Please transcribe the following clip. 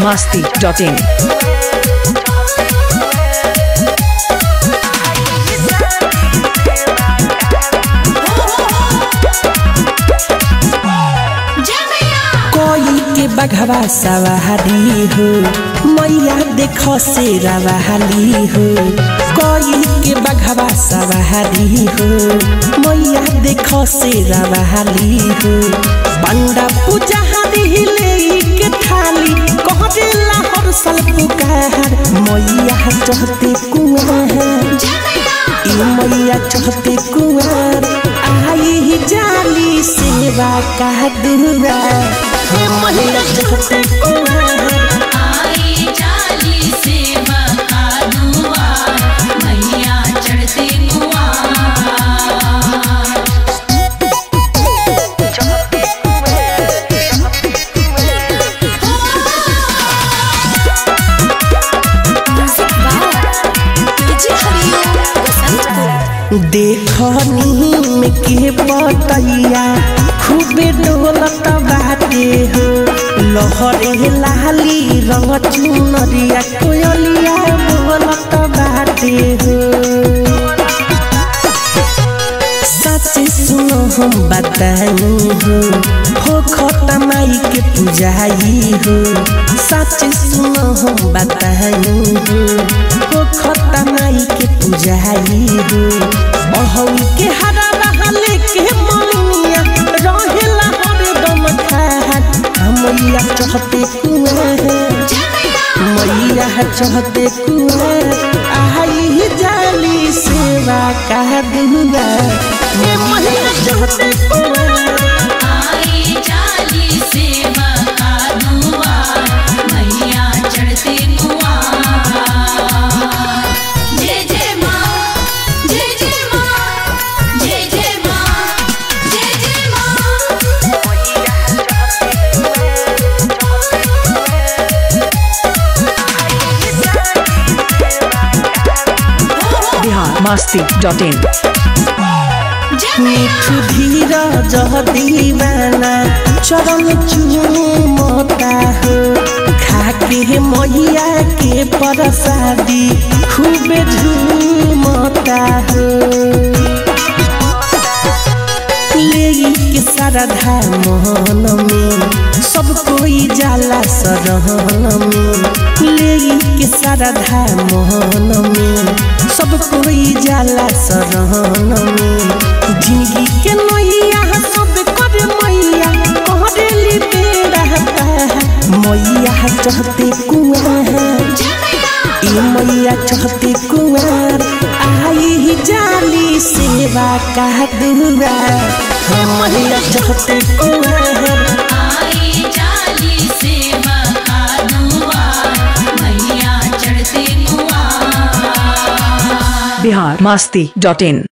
masti.in. कोई के बघवा सवारी हो मैया देखो से रवाली हो कोई के बघवा सवारी हो मैया देखो से रवाली हो पंडा पुजारी ले के थाली कह देला हर साल पुकार मैया चढ़ते कुआं ई मैया चढ़ते कुआर आई जाली सेवा का दुरा हम मैया चढ़ते कुआर आई जाली सेवा का दुआर मैया चढ़ते कुआर देखनी में के बतैया खूबे डोलत बाटे हो लहरे लाली रंग चुनरिया कोयलिया बोलत बाटे हो सच सुनो हम बताई हो हो खता माई के पुजाई हो सच सुनो हम बताई हो हो खता माई के पुजाई हो अहू के हरा रहले के मनिया रहेला हरदम खात हमैया चहते कुआं मैया चहते कुआं आई जाली सेवा का दुआ ये मैया चहते कुआं आई जाली सेवा का दुआर मैया चढ़ते कुआर जय जय माँ जय जय माँ जय जय माँ जय जय माँ Bihar masti.in. मिठू धीरा जह दीवाना चरण चूमता हो खाके मैया के प्रसादी खूबे झूमता हो लेई के श्रद्धा मोहन में सब कोई जाला सरहन में लेई के श्रद्धा मोहन में सब कोई जाला सरहन में जिंदगी के नैया सब कर मैया कहली बेड़ा पार। मैया चहते कुआं ई मैया चहते कुआर आई जाली सेवा का दुरा हम मैया चहते कुआर आई जाली सेवा का दुआर मैया चढ़ते कुआर Bihar masti.in.